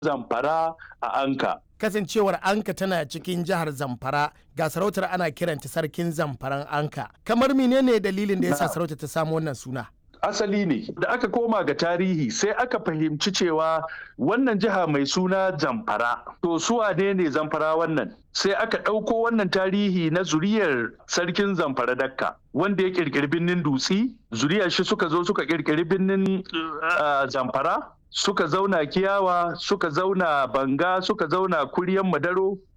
zamfara a anka kasancewar anka tana cikin jihar zamfara ga sarautar ana kiranta sarkin zamfaran anka kamar menene dalilin da yasa sarautar ta samu wannan suna asali ne da aka koma ga tarihi sai aka fahimci cewa wannan jiha mai suna zamfara to su wane ne zamfara wannan sai aka ɗauko wannan tarihi na zuriyar sarkin zamfara dakka wanda ya ƙirƙiri birnin dutsi zuriyar shi suka zo suka ƙirƙiri birnin zamfara suka zauna kiyawa suka zauna banga suka zauna kuryan madaro